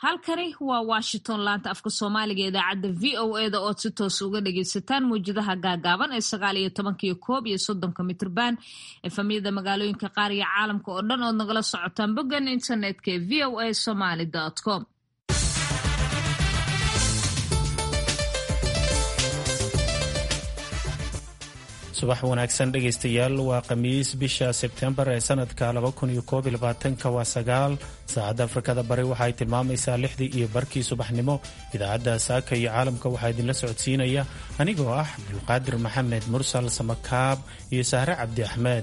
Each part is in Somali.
halkani waa washington laanta afka soomaaliga idaacadda v o eda ood si toos uga dhagaysataan mawjadaha gaagaaban ee sagaal iyo tobankiyo koob iyo soddonka mitrban efamyada magaalooyinka qaar iyo caalamka oo dhan ood nagala socotaan boggan internetka ee v o a somaly com subax wanaagsan dhegaystayaal waa khamiis bisha sebtembar ee sanadka waa sagaal saacadda afrikada bari waxaay tilmaamaysaa lixdii iyo barkii subaxnimo idaacadda saaka iyo caalamka waxaa idinla socodsiinaya anigoo ah cabdulqaadir maxamed mursal samakaab iyo sahre cabdi axmed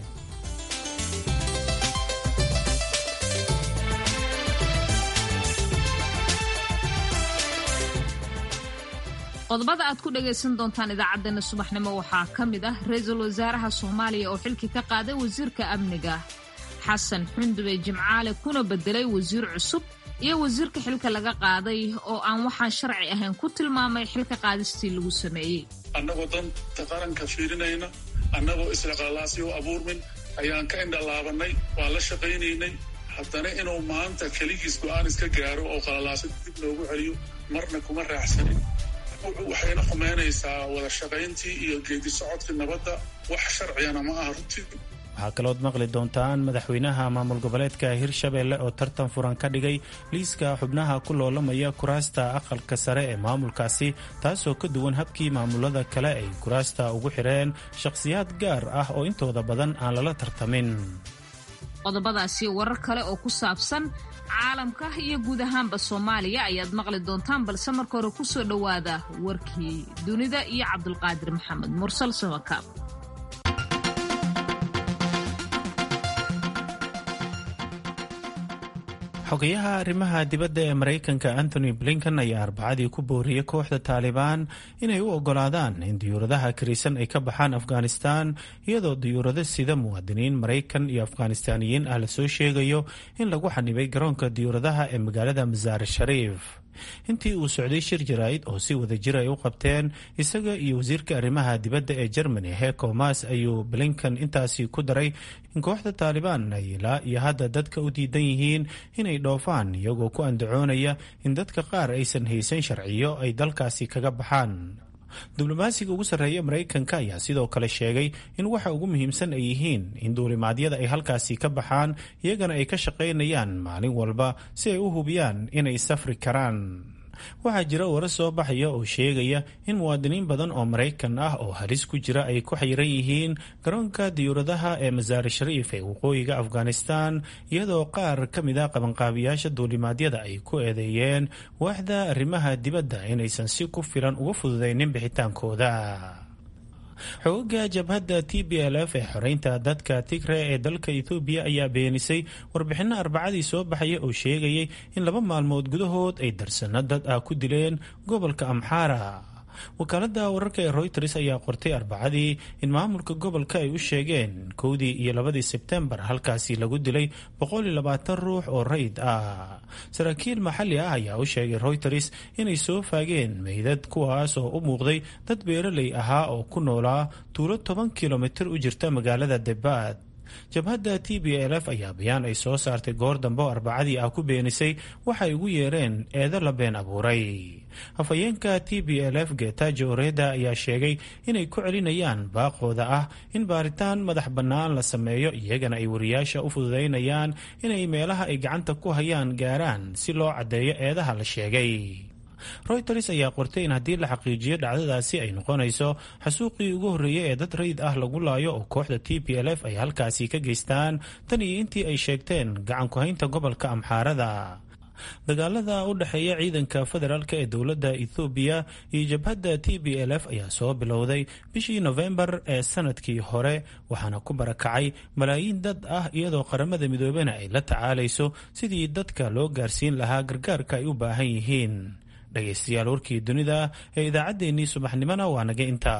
qodobada aad ku dhagaysan doontaan idaacaddeenna subaxnimo waxaa ka mid ah ra-iisul wasaaraha soomaaliya oo xilkii ka qaaday wasiirka amniga xasan xundube jimcaale kuna bedelay wasiir cusub iyo wasiirka xilka laga qaaday oo aan waxaan sharci ahayn ku tilmaamay xilka qaadistii lagu sameeyey annagoo danta qaranka fiirinayna annagoo isliqalaasyo abuurmin ayaan ka indhalaabanay waan la shaqaynaynay haddana inuu maanta keligiis go'aan iska gaaro oo qalalaasa dib noogu celiyo marna kuma raaxsanin waxayna xumaynaysaa wada shaqayntii iyo geedi socodkii nabadda wax sharciyana ma aha runtii waxaa kalood maqli doontaan madaxweynaha maamul goboleedka hirshabeelle oo tartan furan ka dhigay liiska xubnaha ku loolamaya kuraasta aqalka sare ee maamulkaasi taasoo ka duwan habkii maamulada kale ay kuraasta ugu xireen shakhsiyaad gaar ah oo intooda badan aan lala tartamin qodobadaasi warar kale oo ku saabsan caalamka iyo guud ahaanba soomaaliya ayaad maqli doontaan balse marka hore ku soo dhowaada warkii dunida iyo cabdulqaadir maxamed mursal samakaab xogayaha arrimaha dibadda ee maraykanka antony blinken ayaa arbacadii ku booriyey kooxda taalibaan inay u ogolaadaan in diyuuradaha karisan ay ka baxaan afghanistan iyadoo diyuurado sida muwaadiniin maraykan iyo afghanistaaniyiin ah lasoo sheegayo in lagu xanibay garoonka diyuuradaha ee magaalada masaar shariif intii uu socday shir jaraa'id oo si wada jir ay u qabteen isaga iyo wasiirka arrimaha dibadda ee germany heeko mas ayuu blinken intaasi ku daray in kooxda taalibaan ay ilaa iyo hadda dadka u diidan yihiin inay dhoofaan iyagoo ku andacoonaya in dadka qaar aysan haysan sharciyo ay dalkaasi kaga baxaan diblomaasiga ugu sarreeya maraykanka ayaa sidoo kale sheegay in waxa ugu muhiimsan ay yihiin in duulimaadyada ay halkaasi ka baxaan iyagana ay ka shaqaynayaan maalin walba si ay u hubiyaan inay safri karaan waxaa jira warar soo baxaya oo sheegaya in muwaadiniin badan oo maraykan ah oo halis ku jira ay ku xayiran yihiin garoonka diyuuradaha ee masaar shariif ee waqooyiga afghanistan iyadoo qaar ka mid a qabanqaabiyaasha duulimaadyada ay ku eedeeyeen waaxda arrimaha dibadda inaysan si ku filan uga fududaynin bixitaankooda xooga jabhadda t b l f ee xoreynta dadka tigre ee dalka ethoobiya ayaa beenisay warbixinno arbacadii soo baxaya oo sheegayay in laba maalmood gudahood ay darsano dad ah ku dileen gobolka amxaara wakaaladda wararka ee royters ayaa qortay arbacadii in maamulka gobolka ay u sheegeen kowdii iyo labadii sebtembar halkaasi lagu dilay ruux oo rayd ah saraakiil maxalli ah ayaa u sheegay royters inay soo faageen meydad kuwaas oo u muuqday dad beeraley ahaa oo ku noolaa tuulo toban kilomitir u jirta magaalada debaad jabhadda t b l f ayaa bayaan ay soo saartay goor dambe oo arbacadii ah ku beenisay waxay ugu yeereen eedo la been abuuray hafayeenka t b l f getajo oreda ayaa sheegay inay ku celinayaan baaqooda ah in baaritaan madax bannaan la sameeyo iyagana ay wariyaasha u fududaynayaan inay meelaha ay gacanta ku hayaan gaaraan si loo caddeeyo eedaha la sheegay royters ayaa qortay in haddii la xaqiijiyo dhacdadaasi ay noqonayso xasuuqii ugu horreeyey ee dad rayid ah lagu laayo oo kooxda t p l f ay halkaasi ka geystaan tan iyo intii ay sheegteen gacan ku-haynta gobolka amxaarada dagaalada u dhexeeya ciidanka federaalk ee dowladda ethoobiya iyo jabhadda t b l f ayaa soo bilowday bishii nofembar ee sanadkii hore waxaana ku barakacay malaayiin dad ah iyadoo qaramada midoobena ay la tacaalayso sidii dadka loo gaarsiin lahaa gargaarka ay u baahan yihiin dhegaystayaal warkii dunida ee idaacaddeenii subaxnimona waa naga intaa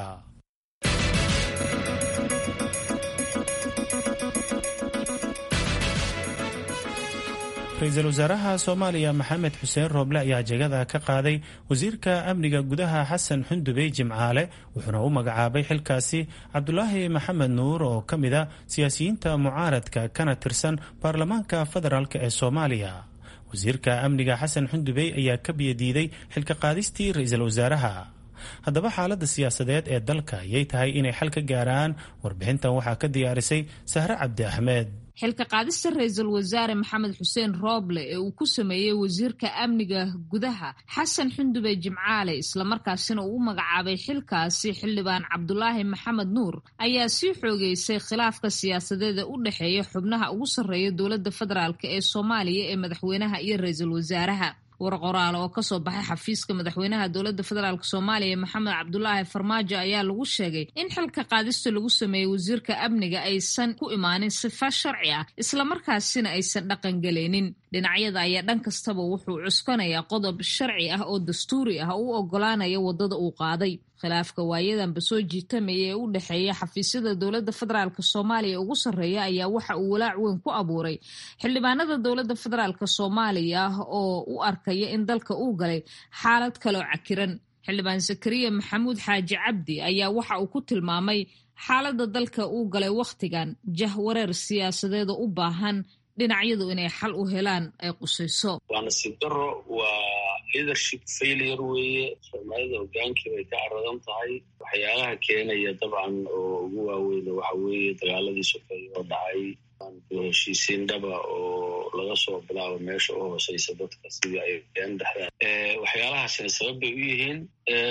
ra-iisul wasaaraha soomaaliya maxamed xuseen rooble ayaa jegada ka qaaday wasiirka amniga gudaha xasan xundubey jimcaale wuxuuna u magacaabay xilkaasi cabdulaahi maxamed nuur oo ka mid a siyaasiyiinta mucaaradka kana tirsan baarlamaanka federaalk ee soomaaliya wasiirka amniga xasan xundubey ayaa ka biyadiiday xilka qaadistii ra-iisul wasaaraha haddaba xaaladda siyaasadeed ee dalka ayay tahay inay xal ka gaaraan warbixintan waxaa ka diyaarisay sahre cabdi axmed xilka qaadista ra-iisul wasaare maxamed xuseen rooble ee uu ku sameeyey wasiirka amniga gudaha xasan xundube jimcaale islamarkaasina uu u magacaabay xilkaasi xildhibaan cabdulaahi maxamed nuur ayaa sii xoogeysay khilaafka siyaasadeed ee u dhexeeya xubnaha ugu sarreeya dowladda federaalk ee soomaaliya ee madaxweynaha iyo ra-iisul wasaaraha war qoraal oo kasoo baxay xafiiska madaxweynaha dowladda federaalk soomaaliya maxamed cabdulaahi farmaajo ayaa lagu sheegay in xilka qaadista lagu sameeyey wasiirka amniga aysan ku imaanin sifa sharci ah islamarkaasina aysan dhaqangelaynin dhinacyada ayaa dhan kastaba wuxuu cuskanayaa qodob sharci ah oo dastuuri ah oo u ogolaanaya waddada uu qaaday khilaafka waayadanba soo jiitamaya ee u dhexeeya xafiisyada dowladda federaalk soomaaliya ugu sarreeya ayaa waxa uu walaac weyn ku abuuray xildhibaanada dowladda federaalk soomaaliya oo u arkaya in dalka uu galay xaalad kaloo cakiran xildhibaan zakariya maxamuud xaaji cabdi ayaa waxa uu ku tilmaamay xaaladda dalka uu galay wakhtigan jah wareer siyaasadeeda u baahan dhinacyadu inay xal u helaan ay qusayso waa nasiib daro waa leadership failure weeye soomaalida hogaankii bay ka caradan tahay waxyaalaha keenaya dabcan oo ugu waaweyna waxa weeye dagaaladii sokeeye oo dhacay heshiisiin dhaba oo laga soo bilaabo meesha u hooseysa dadka sidii ay een dhexdaan waxyaalahaasina sabab bay u yihiin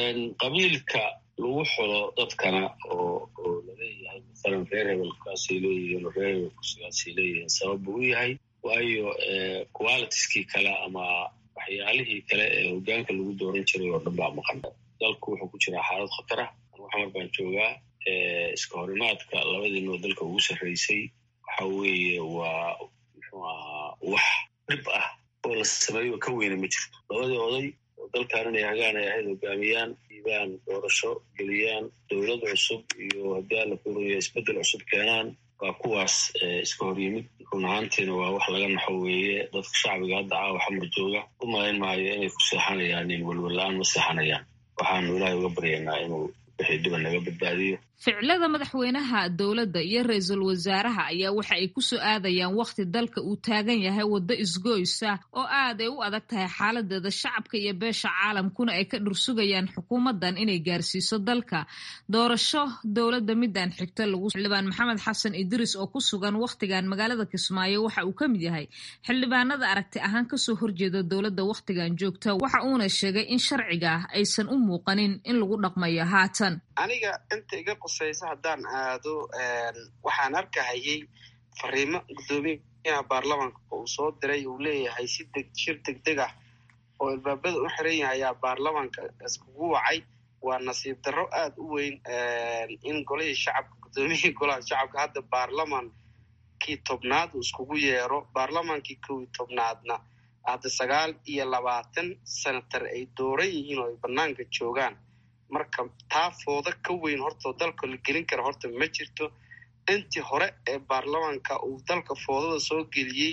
qabiilka lagu xulo dadkana oo oo laleeyahay masalan reer hebelkaasay leeyihiin oo reer hebelkusigaasay leeyihiin sabab buu u yahay waayo qualitieskii kale ama waxyaalihii kale ee hogaanka lagu dooran jiray oo dhan baa maqan dalku wuxuu ku jiraa xaalad khatar ah anugu xamar baan joogaa iska horimaadka labadiinoo dalka ugu sarreysay waxa weeye waa muxuu ahaa wax dhib ah oo la sameeyo ka weyna ma jirto labadii oday oo dalkan inay hagaan ay ahayd hogaamiyaan diibaan doorasho geliyaan dowlad cusub iyo haddii alla kuuraya isbeddel cusub keenaan waa kuwaas iska hor yimid run ahaantiina waa wax laga naxo weeye dadka shacbiga hadda caawa xamar jooga u malayn maayo inay ku seexanayaan in welwella-aan ma seexanayaan waxaanu ilaahay uga baryaynaa inuu wixii dhiba naga badbaadiyo ficilada madaxweynaha dowladda iyo ra-iisul wasaaraha ayaa waxa ay ku soo aadayaan wakhti dalka uu taagan yahay waddo isgoysa oo aad ay u adag tahay xaaladeeda shacabka iyo beesha caalamkuna ay ka dhursugayaan xukuumaddan inay gaarsiiso dalka doorasho dowladda midaan xigta lagu xildhibaan maxamed xasan idriis oo ku sugan wakhtigan magaalada kismaayo waxa uu ka mid yahay xildhibaanada aragti ahaan kasoo horjeeda dowladda wakhtigan joogta waxa uuna sheegay in sharciga aysan u muuqanin in lagu dhaqmayo haatan aniga inta iga qusaysa haddaan aado waxaan arkahayay fariimo guddoomiyaha baarlamaanka uu soo diray uu leeyahay si deg shir deg deg ah oo albaabada u xiran yahay ayaa baarlamaanka iskugu wacay waa nasiib darro aad u weyn in golihii shacabka guddoomiyihii golaha shacabka hadda baarlamaankii tobnaad uu iskugu yeero baarlamaankii kow iyo tobnaadna hadda sagaal iyo labaatan senatar ay dooran yihiin oo ay banaanka joogaan marka taa fooda ka weyn hortoo dalka la gelin kara horta ma jirto intii hore ee baarlamaanka uu dalka foodada soo geliyey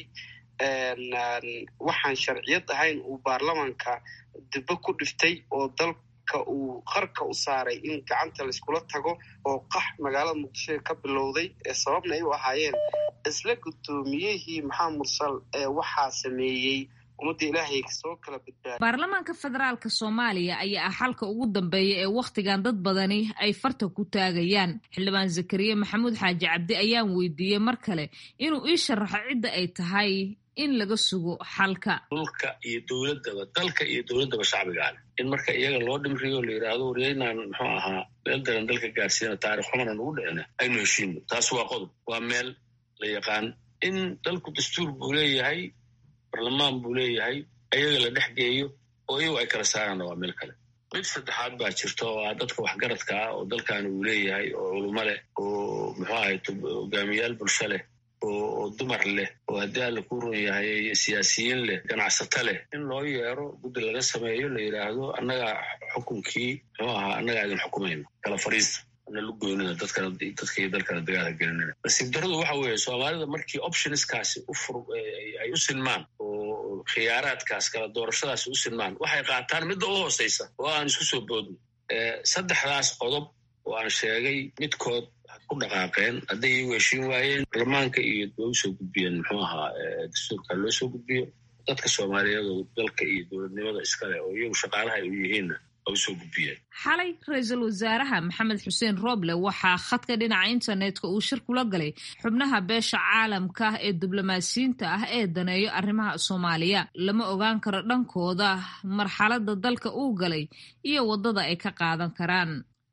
waxaan sharciyad ahayn uu baarlamaanka dibbo ku dhiftay oo dalka uu qarka u saaray in gacanta laiskula tago oo qax magaalada muqdisho ka bilowday ee sababna ay u ahaayeen isla guddoomiyihii maxamed mursal ee waxaa sameeyey ummadda ilaahay soo kala badbaada baarlamaanka federaalka soomaaliya ayaa ah xalka ugu dambeeya ee wakhtigan dad badani ay farta ku taagayaan xildhibaan zakariya maxamuud xaaji cabdi ayaan weydiiyey mar kale inuu ii sharaxo cidda ay tahay in laga sugo xalka dhulka iyo dowladdaba dalka iyo dowladdaba shacbigaale in marka iyaga loo dhimriyo la yidhaahdo waryaynaan muxuu ahaa meel daran dalka gaarsiina taarikh xumana nugu dhicina aynu heshiino taas waa qodob waa meel la yaqaan in dalku dastuur buu leeyahay barlamaan buu leeyahay ayaga la dhex geeyo oo iyagu ay kala saaraana waa meel kale mid saddexaad baa jirta oo ah dadka waxgaradka ah oo dalkan uu leeyahay oo culimo leh oo muxuu ahay hogaamiyaal bulsho leh oo dumar leh oo haddii alla ku run yahay siyaasiyiin leh ganacsato leh in loo yeero guddi laga sameeyo la yidhaahdo annagaa xukunkii muxuu ahaa annagaa idin xukumayno kala fariista ana lu goynina dadkana dadka iyo dalkana dagaalka gelinina nasiib daradu waxa weeye soomaalida markii optionskaasi u fur ay u sinmaan oo khiyaaraadkaas kala doorashadaasi u sinmaan waxay qaataan midda u hooseysa oo aan isku soo boodno saddexdaas qodob oo aan sheegay midkood ku dhaqaaqeen hadday iyagu heshiin waayeen baarlamaanka iyo way usoo gudbiyeen muxuu ahaa dastuurka loo soo gudbiyo dadka soomaaliyeed oo dalka iyo dowladnimada iskale oo iyagu shaqaalaha ay u yihiinna xalay ra-iisul wasaaraha maxamed xuseen roble waxaa khadka dhinaca internetka uu shir kula galay xubnaha beesha caalamka ee diblomaasiyiinta ah ee daneeyo arrimaha soomaaliya lama ogaan karo dhankooda marxaladda dalka uu galay iyo waddada ay ka qaadan karaan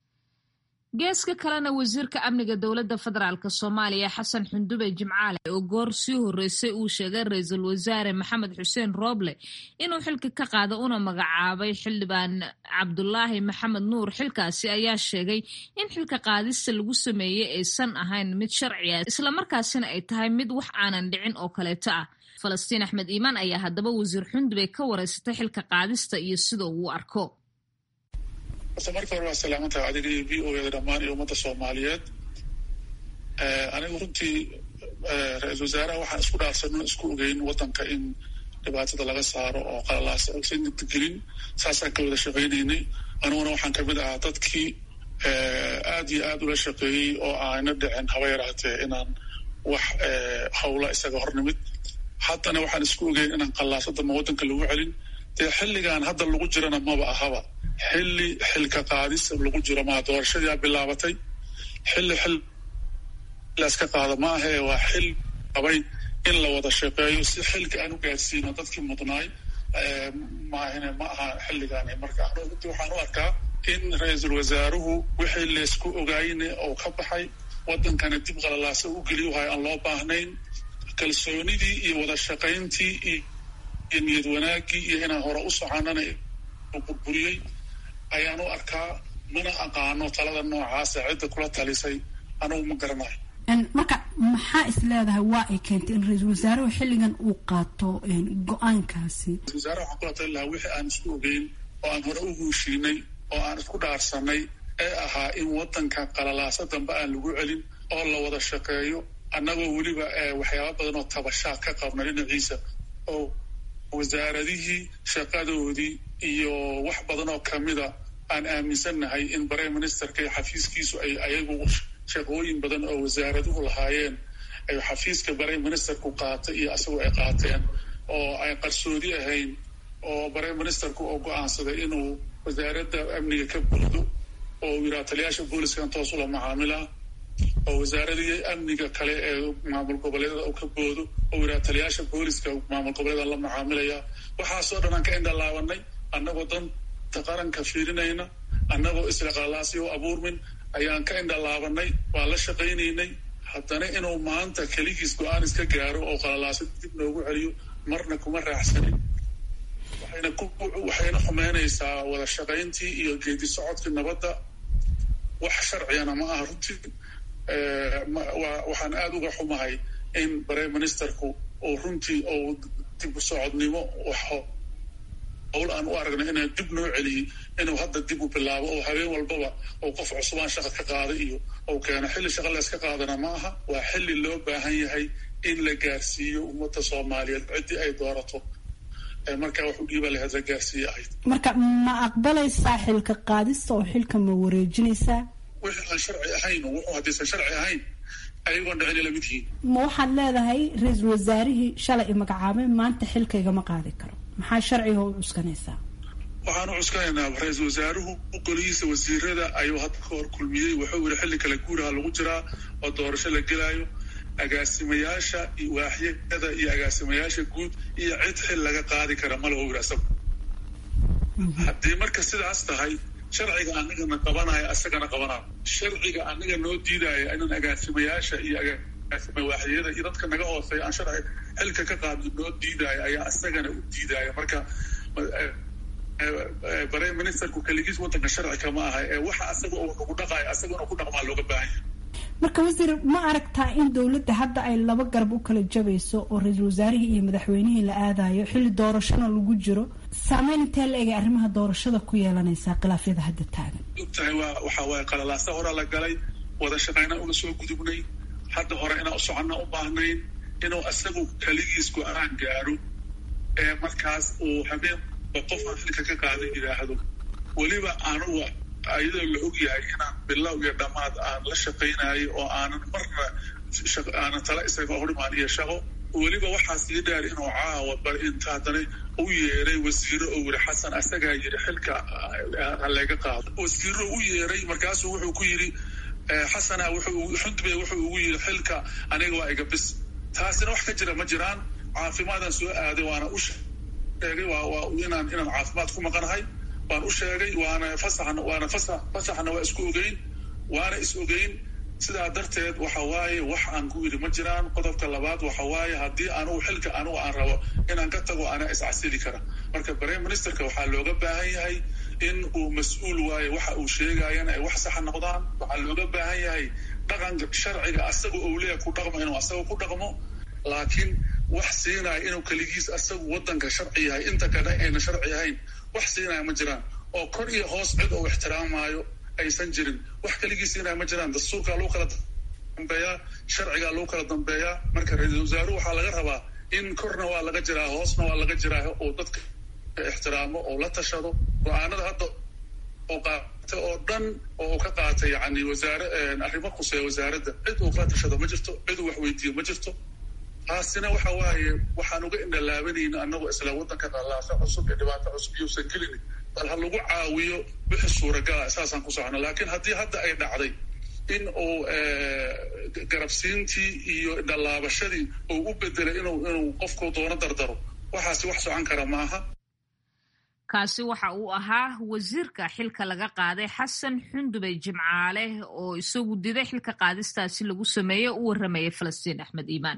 geeska kalena wasiirka amniga dowladda federaalk soomaaliya xasan xundube jimcaale oo goor sii horreysay uu sheegay ra-iisul wasaare maxamed xuseen rooble inuu xilka ka qaado una magacaabay xildhibaan cabdulaahi maxamed nuur xilkaasi ayaa sheegay in xilka qaadista lagu sameeyey aysan ahayn mid sharci ah islamarkaasina ay tahay mid wax aanan dhicin oo kaleeto ah falastiin axmed iimaan ayaa haddaba wasiir xundube ka wareysatay xilka qaadista iyo sida uu arko horta marka hore waa salaamantaha adiga iyo v o eda dhammaan iyo ummadda soomaaliyeed anigu runtii ra-iisul wasaaraha waxaan isku dhaafsano isku ogeyn waddanka in dhibaatada laga saaro oo qalalaasa aysan gelin saasaan ka wada shaqaynaynay aniguna waxaan kamid ahaa dadkii aad iyo aad ula shaqeeyey oo aana dhicin haba yaraatee inaan wax hawla isaga hornimid haddana waxaan isku ogeyn inaan qalaasadama waddanka lagu celin dee xilligan hadda lagu jirana maba ahaba xilli xilka qaadis lagu jiro maa doorashadiia bilaabatay xilli xil laska qaado ma ahee waa xil qabay in la wada shaqeeyo si xilka aan u gaadsiino dadkii mudnaay maahine ma aha xilligaani marka anu runtii waxaan u arkaa in ra-iisul wasaaruhu wixii laysku ogaayne oo ka baxay waddankana dib qalalaasa u geliyuhay aan loo baahnayn kalsoonidii iyo wada shaqayntii iyo niyad wanaagii iyo inaan hore u soconana burburiyey ayaan u arkaa mana aqaano talada noocaasa cidda kula talisay anugu ma garanayo marka maxaa is leedahay waa ay keentay in ra-iisul wasaaruhu xilligan uu qaato go-aankaasi ra-isul wasaaraha waxaan kula tali lahaa wixii aan isku ogeyn oo aan hore u huushiinay oo aan isku dhaarsanay ee ahaa in waddanka qalalaasa dambe aan lagu celin oo la wada shaqeeyo annagoo weliba waxyaaba badan oo tabashaa ka qabna dhinaciisa oo wasaaradihii shaqadoodii iyo wax badan oo kamida aan aaminsannahay in prime ministerka iyo xafiiskiisu ay ayagu shaqooyin badan oo wasaaraduhu lahaayeen ay xafiiska prime ministerku qaatay iyo asagu ay qaateen oo ay qarsoodi ahayn oo prime ministerku oo go-aansaday inuu wasaaradda amniga ka buudo oo uu yidhaha taliyaasha booliskan toos ula macaamilaa oo wasaaradii amniga kale ee maamul goboleedada uu ka boodo oo yidhaha taliyaasha booliska maamul goboleeda la macaamilaya waxaasoo dhan aan ka indhalaabanay annagoo danta qaranka fiirinayna annagoo isla qalaasi oo abuurmin ayaan ka indhalaabanay waan la shaqaynaynay haddana inuu maanta keligiis go-aan iska gaaro oo qalalaasa dib noogu celiyo marna kuma raacsanin waxayna waxayna xumeynaysaa wada shaqayntii iyo geedi socodkii nabadda wax sharcigana ma aha runtii waxaan aada uga xumahay in prime ministerku uu runtii uu dib u socodnimo howl aan u aragna inaan dib noo celiyey inuu hadda dib u bilaabo oo habeen walbaba oo qof cusubaan shaqa ka qaada iyo ou keeno xilli shaqa layska qaadana ma aha waa xilli loo baahan yahay in la gaarsiiyo ummadda soomaaliyeed ciddii ay doorato markaa wax u dhiiba lahayd la gaarsiiye ahayd marka ma aqbalaysaa xilka qaadista oo xilka ma wareejinaysaa wixii aan sharci ahayn wuxuu haddaysan sharci ahayn ayagoon dhicin lamid yihiin ma waxaad leedahay ra-iisul wasaarihii shalay i magacaabay maanta xilkaygama qaadi karo maxaa sharciga u cuskanaysaa waxaan u cuskanaynaa ra-iisul wasaaruhu golihiisa wasiirada ayuu hadda ka hor kulmiyey wuxuu yidhi xilli kale guuraha lagu jiraa oo doorasho la gelaayo agaasimayaasha waaxyada iyo agaasimayaasha guud iyo cid xil laga qaadi kara ma laho yidhi asagu haddii marka sidaas tahay sharciga anagana qabanayo asagana qabanayo sharciga anaga noo diidaayo inaan agaasimayaasha iyo agaasima waaxyada iyo dadka naga hooseeya aan sharci xilka ka qaadno noo diidaayo ayaa asagana u diidaayo marka prime ministerku keligiis waddanka sharci kama aha ee waxa asaga uu nagu dhaqaayo asagana ku dhaqmaa looga baahan yahay marka wasiir ma aragtaa in dowladda hadda ay laba garab u kala jabayso oo ra-iisul wasaarihii iyo madaxweynihii la aadayo xilli doorashona lagu jiro saameyn intee la egay arrimaha doorashada ku yeelanaysaa khilaafyada hadda taagan ogtahay waa waxa waaye qalalaasa horaa la galay wada shaqayna una soo gudubnay hadda hore inaan u soconna u baahnayn inuu isagu keligiis go-aan gaaro ee markaas uu habeenba qofaan xilka ka qaadan yidhaahdo weliba anugu ayadoo la og yahay inaan bilow iyo dhammaad aan la shaqaynayo oo aanan marna aanan tala isaga horimaan iyo shaqo weliba waxaa sii dheer inuu caawa bal inta haddana u yeeray wasiiro oo yiri xasan asagaa yiri xilka halaga qaado wasiiro u yeeray markaasuu wuxuu ku yidhi xasana xundube wuxuu ugu yidhi xilka aniga waa iga bis taasina wax ka jira ma jiraan caafimaadaan soo aaday waana u sheegay waa inaan inaan caafimaad ku maqanahay waan u sheegay waana fasaxna waana fasax fasaxna waa isku ogeyn waana is ogeyn sidaa darteed waxa waaye wax aan ku yidhi ma jiraan qodobka labaad waxa waaye haddii anugu xilka anugu aan rabo inaan ka tago anaa iscasili kara marka prime ministerka waxaa looga baahan yahay in uu mas-uul waaye waxa uu sheegayana ay wax saxa noqdaan waxaa looga baahan yahay dhaqanka sharciga asaga ou leeya ku dhaqmo inuu asaga ku dhaqmo laakiin wax siinaya inuu keligiis asagu wadanka sharci yahay inta kale ayna sharci ahayn wax siinaya ma jiraan oo kor iyo hoos cid oo ixtiraamaayo aysan jirin wax keligii siinaya ma jiraan dastuurkaa lagu kala dambeeyaa sharcigaa lagu kala dambeeyaa marka ra-iisul wasaaruhu waxaa laga rabaa in korna waa laga jiraa hoosna waa laga jiraa oo dadka ixtiraamo oo la tashado go-aanada hadda oo qaata oo dhan oo ka qaatay yani wasaare arrimo khuseeya wasaaradda cid uu kala tashado ma jirto cid uu wax weydiiyo ma jirto taasina waxa waaye waxaan uga indhalaabanayna anagoo isla waddanka qallaasa cusub iyo dhibaato cusub iyousan gelin bal ha lagu caawiyo wixii suuragala saasaan ku socno laakiin haddii hadda ay dhacday in uu garabsiintii iyo indhalaabashadii uu u bedelay inuu inuu qofku doono dardaro waxaasi wax socon kara maaha kaasi waxa uu ahaa wasiirka xilka laga qaaday xasan xundube jimcaale oo isagu diday xilka qaadistaasi lagu sameeyey u warramayay falastiin axmed iimaan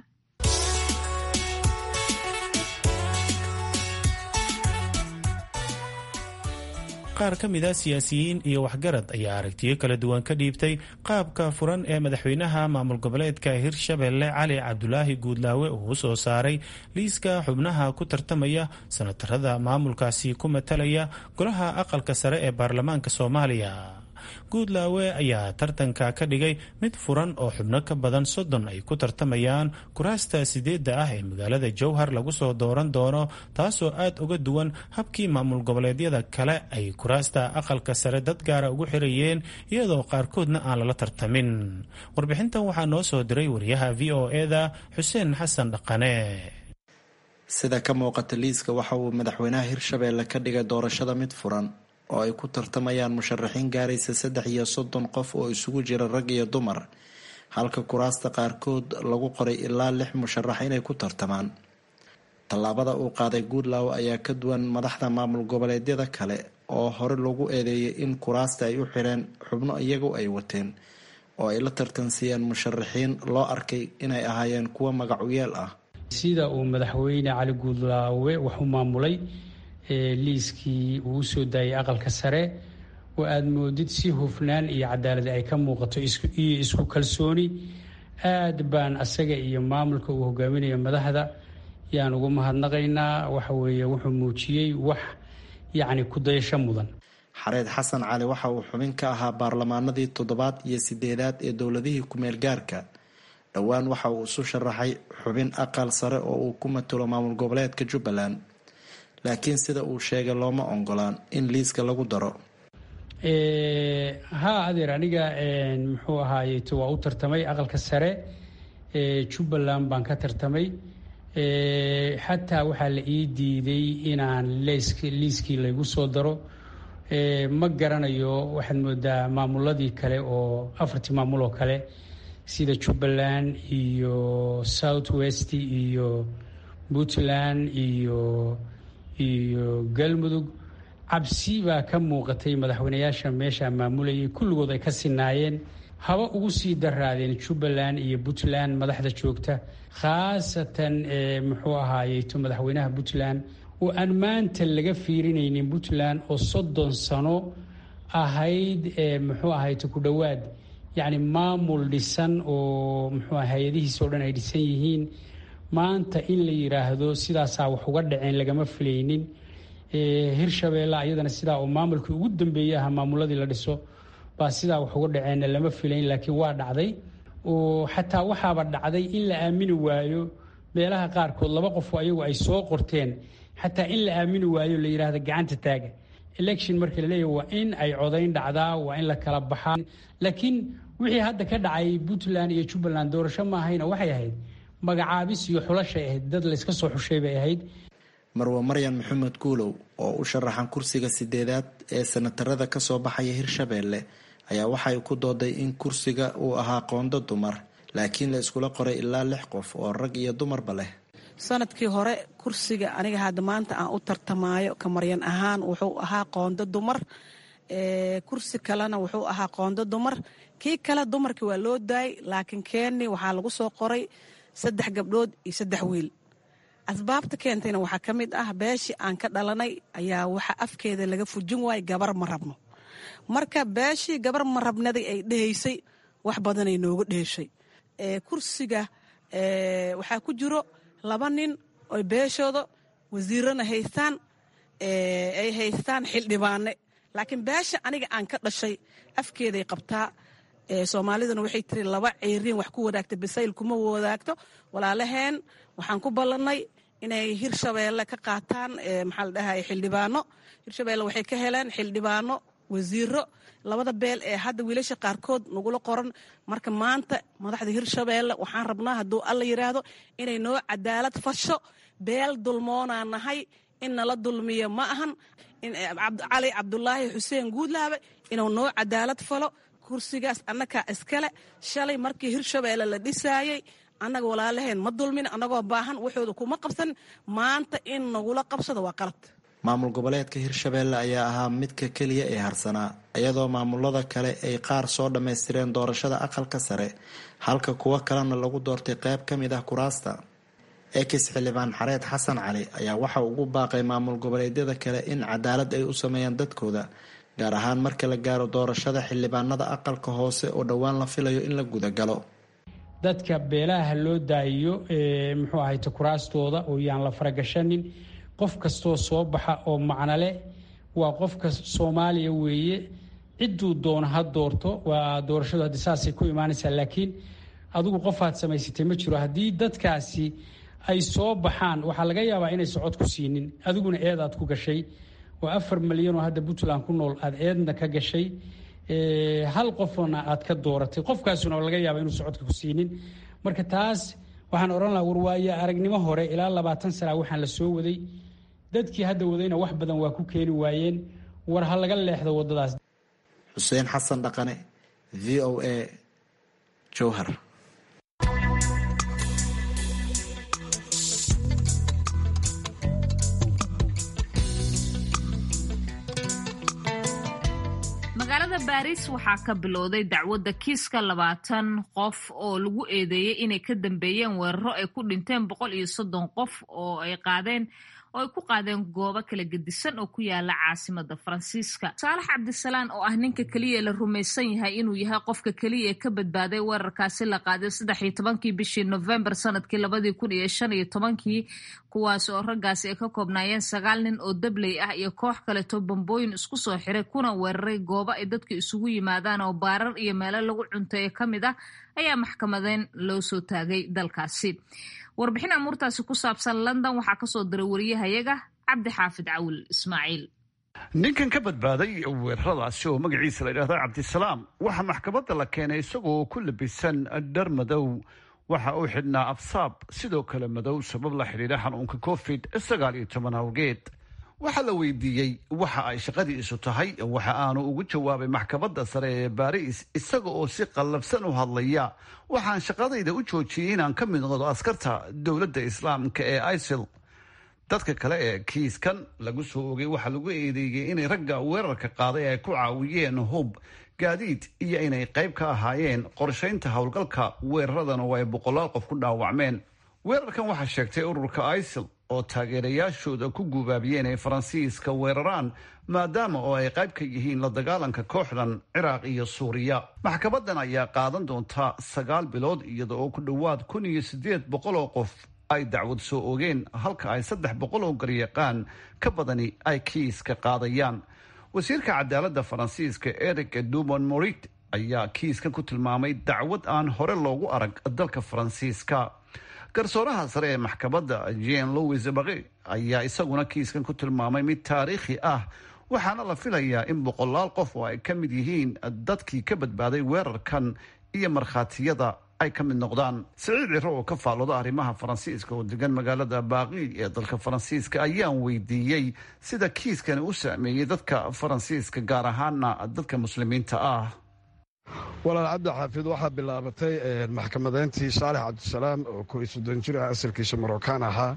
qaar ka mid a siyaasiyiin iyo waxgarad ayaa aragtiyo kala duwan ka dhiibtay qaabka furan ee madaxweynaha maamul goboleedka hirshabelle cali cabdulaahi guudlaawe uu u soo saaray liiska xubnaha ku tartamaya sanatarada maamulkaasi ku matalaya golaha aqalka sare ee baarlamaanka soomaaliya guudlaawe ayaa tartanka ka dhigay mid furan oo xubno ka badan soddon ay ku tartamayaan kuraasta sideedda ah ee magaalada jowhar lagu soo dooran doono taasoo aad uga duwan habkii maamul goboleedyada kale ay kuraasta aqalka sare dad gaara ugu xirayeen iyadoo qaarkoodna aan lala tartamin warbixintan waxaa noo soo diray wariyaha v o eda xuseen xasan dhaqane sida ka muuqata liiska waxa uu madaxweynaha hirshabeelle ka dhigay doorashada mid furan oo ay ku tartamayaan musharaxiin gaaraysa saddex iyo soddon qof oo isugu jira rag iyo dumar halka kuraasta qaarkood lagu qoray ilaa lix musharax inay ku tartamaan tallaabada uu qaaday guudlaw ayaa ka duwan madaxda maamul goboleedyada kale oo hore lagu eedeeyay in kuraasta ay u xireen xubno iyagu ay wateen oo ay la tartansiiyeen musharaxiin loo arkay inay ahaayeen kuwo magacuyeel ah sida uu madaxweyne cali guudlaawe wax u maamulay liiskii uu usoo daayay aqalka sare oo aada moodid si hufnaan iyo cadaalad ay ka muuqato iyo isku kalsooni aad baan asaga iyo maamulka uu hogaaminayo madaxda yaan ugu mahadnaqaynaa waxa weeye wuxuu muujiyey wax yacni kudayasho mudan xareed xasan cali waxa uu xubin ka ahaa baarlamaanadii toddobaad iyo sideedaad ee dowladihii ku-meel gaarka dhowaan waxa uu isu sharaxay xubin aqal sare oo uu ku matalo maamul goboleedka jubbaland laakiin sida uu sheegay looma ongolaan in liiska lagu daro haa adeer aniga muxuu ahaayeto waa u tartamay aqalka sare jubbaland baan ka tartamay xataa waxaa la ii diiday inaan liiskii laygu soo daro ma garanayo waxaad moodaa maamuladii kale oo afartii maamul oo kale sida jubbaland iyo south west iyo puntland iyo iyo galmudug cabsi baa ka muuqatay madaxweynayaasha meesha maamulayay kulligood ay ka sinaayeen haba ugu sii daraadeen jubbaland iyo puntland madaxda joogta khaasatan muxuu ahaayeyto madaxweynaha puntland oo aan maanta laga fiirinaynin puntland oo soddon sano ahayd muxuu ahayto ku dhowaad yacni maamul dhisan oo muxuu hay-adihiisa o dhan ay dhisan yihiin maanta in la yiraahdo sidaasaa wax uga dhaceen lagama filaynin hirshabeelle ayadana sidaa oo maamulkii ugu dambeeyey aha maamuladii la dhiso baa sidaa wax uga dhaceenna lama filayn laakiin waa dhacday oo xataa waxaaba dhacday in la aamini waayo meelaha qaarkood laba qofoo ayagu ay soo qorteen xataa in la aamini waayo la yidhaahdo gacanta taaga election marka la leeyahy waa in ay codayn dhacdaa waa in la kala baxaa laakiin wixii hadda ka dhacay puntland iyo jubbaland doorasho ma ahayna waxay ahayd magacaabis iyo xulashay ahayd dad layska soo xushay bay ahayd marwa maryan maxamed guulow oo u sharaxan kursiga sideedaad ee sanatarada kasoo baxaya hirshabeelle ayaa waxay ku dooday in kursiga uu ahaa qoondo dumar laakiin la iskula qoray ilaa lix qof oo rag iyo dumarba leh sanadkii hore kursiga aniga hadda maanta aan u tartamaayo ka maryan ahaan wuxuu ahaa qoondo dumar kursi kalena wuxuu ahaa qoondo dumar kii kale dumarkii waa loo daayay laakiin keeni waxaa lagu soo qoray saddex gabdhood iyo saddex wiil asbaabta keentayna waxaa ka mid ah beeshii aan ka dhalanay ayaa waxa afkeeda laga fujin waayay gabar ma rabno marka beeshii gabar ma rabnaday ay dhehaysay wax badanay nooga dheeshay kursiga waxaa ku jiro laba nin oy beeshooda wasiirana haystaan ay haystaan xildhibaane laakiin beesha aniga aan ka dhashay afkeeday qabtaa soomaaliduna waxay tiri laba ceeriin wax ku wadaagta basayl kuma wadaagto walaalaheen waxaan ku ballannay inay hirshabeelle ka qaataan maxaa la dhahay xildhibaano hirshabeelle waxay ka heleen xildhibaano wasiiro labada beel ee hadda wiilasha qaarkood nagula qoran marka maanta madaxda hirshabeelle waxaan rabnaa hadduu alla yidhaahdo inay noo cadaalad fasho beel dulmoonaa nahay in nala dulmiyo ma ahan cali cabdulaahi xuseen guudlaabe inuu noo cadaalad falo kursigaas annagaa iskale shalay markii hirshabeelle la dhisaayey annaga walaalaheen ma dulmin annagoo baahan waxooda kuma qabsan maanta in nagula qabsado waa qalad maamul goboleedka hirshabeelle ayaa ahaa midka keliya ee harsanaa iyadoo maamulada kale ay qaar soo dhammaystireen doorashada aqalka sare halka kuwo kalena lagu doortay qayb ka mid ah kuraasta ekis xildhibaan xareed xasan cali ayaa waxa ugu baaqay maamul goboleedyada kale in cadaalad ay u sameeyaan dadkooda gaar ahaan marka la gaaro doorashada xildhibaanada aqalka hoose oo dhowaan la filayo in la gudagalo dadka beelaha loo daayiyo muxuu ahayte kuraastooda oo yaan la faragashanin qof kastoo soo baxa oo macno leh waa qofka soomaaliya weeye cidduu doono ha doorto waa doorashadu haddi saasay ku imaanaysaa laakiin adigu qofaad samaysatay ma jiro haddii dadkaasi ay soo baxaan waxaa laga yaabaa inay socod ku siinin adiguna eed aad ku gashay oo afar milyan oo hadda puntland ku nool aad eedna ka gashay hal qofna aad ka dooratay qofkaasuna laga yaaba inuu socodka ku siinin marka taas waxaan odhan lahaa warwaaye aragnimo hore ilaa labaatan sana waxaan la soo waday dadkii hadda wadayna wax badan waa ku keeni waayeen war ha laga leexdo wadadaas xuseen xasan dhaqane v o a jowhar magaalada baariis waxaa ka bilowday dacwadda kiiska labaatan qof oo lagu eedeeyey inay ka dambeeyeen weeraro ay ku dhinteen boqol iyo soddon qof oo ay qaadeen oo ay ku qaadeen goobo kala gedisan oo ku yaala caasimada faransiiska saalax cabdisalaan oo ah ninka keliya la rumaysan yahay inuu yahay qofka keliya ee ka badbaaday weerarkaasi la qaaday saddex iyo tobankii bishii novembar sanadkii labadii kun iyo shan iyo tobankii kuwaas oo raggaasi ay ka koobnaayeen sagaal nin oo dabley ah iyo koox kaleto bambooyin isku soo xiray kuna weeraray goobo ay dadka isugu yimaadaan oo baarar iyo meelo lagu cunteeyo ka mid ah ayaa maxkamadeyn loo soo taagay dalkaasi warbixin amuurtaasi ku saabsan london waxaa kasoo diray wariyahayaga cabdi xaafid cawil ismaaciil ninkan ka badbaaday weeraradaasi oo magaciisa la yidhahdo cabdisalaam waxaa maxkamadda la keenay isagoo ku labisan dhar madow waxa uu xidhnaa absaab sidoo kale madow sabab la xidhiidha xanuunka covid sagaal iyo toban awgeed waxaa la weydiiyey waxa ay shaqadiisu tahay waxa aanu ugu jawaabay maxkamadda sare ee baariis isaga oo si qallabsan u hadlaya waxaan shaqadayda u joojiyey inaan ka mid noqdo askarta dowladda islaamka ee isil dadka kale ee kiiskan lagu soo ogay waxaa lagu eedeeyey inay ragga weerarka qaaday ay ku caawiyeen hub gaadiid iyo inay qayb ka ahaayeen qorshaynta howlgalka weeraradan oo ay boqolaal qof ku dhaawacmeen weerarkan waxaa sheegtay ururka isil oo taageerayaashooda ku guubaabiyeen ay faransiiska weeraraan maadaama oo ay qayb ka yihiin la dagaalanka kooxdan ciraaq iyo suuriya maxkamadan ayaa qaadan doonta sagaal bilood iyada oo ku dhowaad kun iyo siddeed boqol oo qof ay dacwad soo ogeen halka ay saddex boqol oo garyaqaan ka badani ay kiiska qaadayaan wasiirka cadaaladda faransiiska eric dumon morit ayaa kiiskan ku tilmaamay dacwad aan hore loogu arag dalka faransiiska garsooraha sare ee maxkamadda jean louis baqi ayaa isaguna kiiskan ku tilmaamay mid taariikhi ah waxaana la filayaa in boqolaal qof oo ay ka mid yihiin dadkii ka badbaaday weerarkan iyo markhaatiyada ay ka mid noqdaan siciid ciro oo ka faallooda arrimaha faransiiska oo degan magaalada baaqi ee dalka faransiiska ayaan weydiiyey sida kiiskani u saameeyey dadka faransiiska gaar ahaana dadka muslimiinta ah walaal cabdi xaafid waxaa bilaabatay maxkamadeyntii saalex cabdisalaam oo kooiy soddon jir ah asalkiisa marookaan ahaa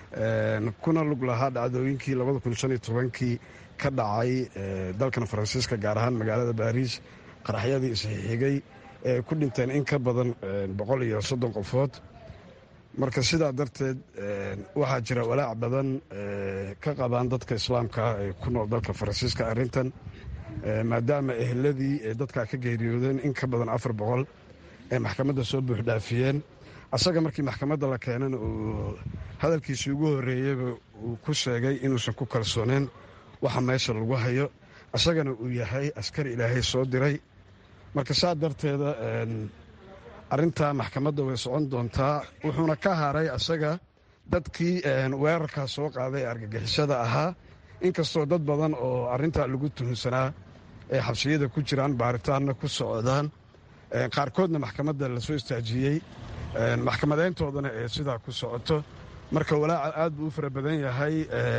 kuna lug lahaa dhacdooyinkii labada kun shan iyo tobankii ka dhacay dalkan faransiiska gaar ahaan magaalada baariis qaraxyadii isxixigay ee ku dhinteen in ka badan boqol iyo soddon qofood marka sidaa darteed waxaa jira walaac badan ka qabaan dadka islaamka ah ee ku nool dalka faransiiska arrintan maadaama eheladii ee dadkaa ka geeriyoodeen in ka badan afar boqol ee maxkamadda soo buuxdhaafiyeen asaga markii maxkamadda la keenana uu hadalkiisii ugu horreeyeyba uu ku sheegay inuusan ku kalsooneen waxa meesha lagu hayo asagana uu yahay askari ilaahay soo diray marka saa darteeda arrintaa maxkamadda way socon doontaa wuxuuna ka haray asaga dadkii weerarkaa soo qaaday ee argagixisada ahaa inkastoo dad badan oo arrintaa lagu tuhunsanaa ee xabsiyada ku jiraan baaritaanna ku socdaan qaarkoodna maxkamadda la soo istaajiyey maxkamadeyntoodana ee sidaa ku socoto marka walaaca aad buu u fara badan yahay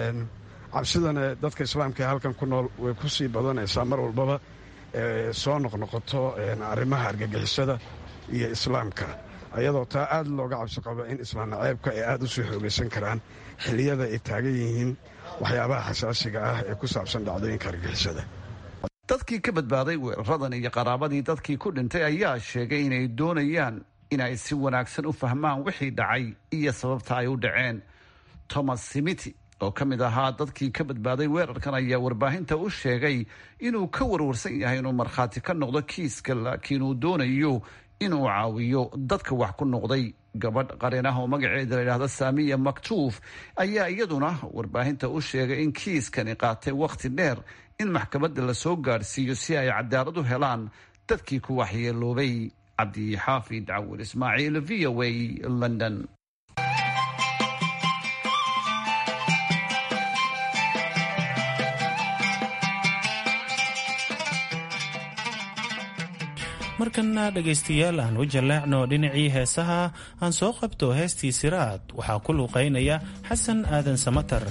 cabsidana dadka islaamka ee halkan ku nool way ku sii badanaysaa mar walbaba soo noqnoqoto arrimaha argagixisada iyo islaamka ayadoo taa aad looga cabsi qabo in islaam naceebka ay aad u sii xoogaysan karaan xilliyada ay taagan yihiin waxyaabaha xasaasiga ah ee ku saabsan dhacdooyinka argagixisada dadkii ka badbaaday weeraradan iyo qaraabadii dadkii ku dhintay ayaa sheegay inay doonayaan inay si wanaagsan u fahmaan wixii dhacay iyo sababta ay u dhaceen thomas simiti oo ka mid ahaa dadkii ka badbaaday weerarkan ayaa warbaahinta u sheegay inuu ka warwarsan yahay inuu markhaati ka noqdo kiiska laakiin uu doonayo inuu caawiyo dadka wax ku noqday gabadh qareen ah oo magaceeda layidhaahdo saamiya maktuuf ayaa iyaduna warbaahinta u sheegay in kiiskani qaatay wakhti dheer in maxkamadda lasoo gaadhsiiyo si ay cadaalad u helaan dadkii ku waxyeeloobay cabdixaafid cawil ismaaciil v o a london markana dhegaystayaal aan u jaleecno dhinacii heesaha aan soo qabto heestii siraad waxaa ku luuqaynaya xasan aadan samatar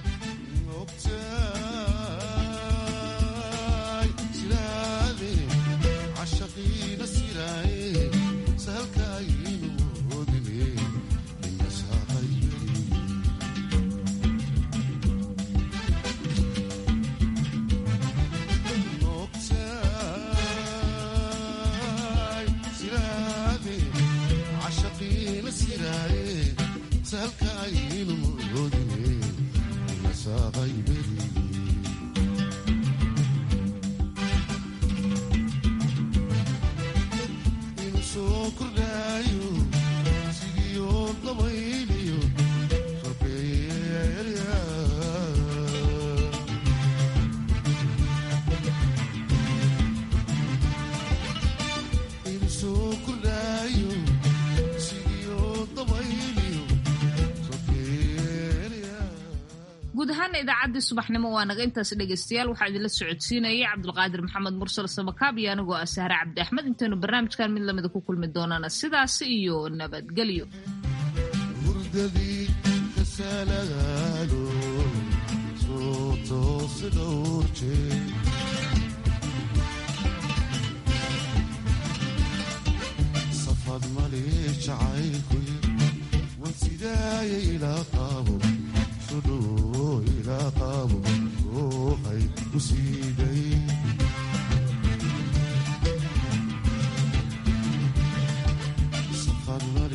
guud ahaana idaacaddii subaxnimo waa naga intaas dhegaystayaal waxaa idinla socodsiinayay cabdulqaadir maxamed mursal samakaab iyo anigoo ah sahre cabdi axmed intaynu barnaamijkan mid lamida ku kulmi doonaana sidaas iyo nabadgelyo Safad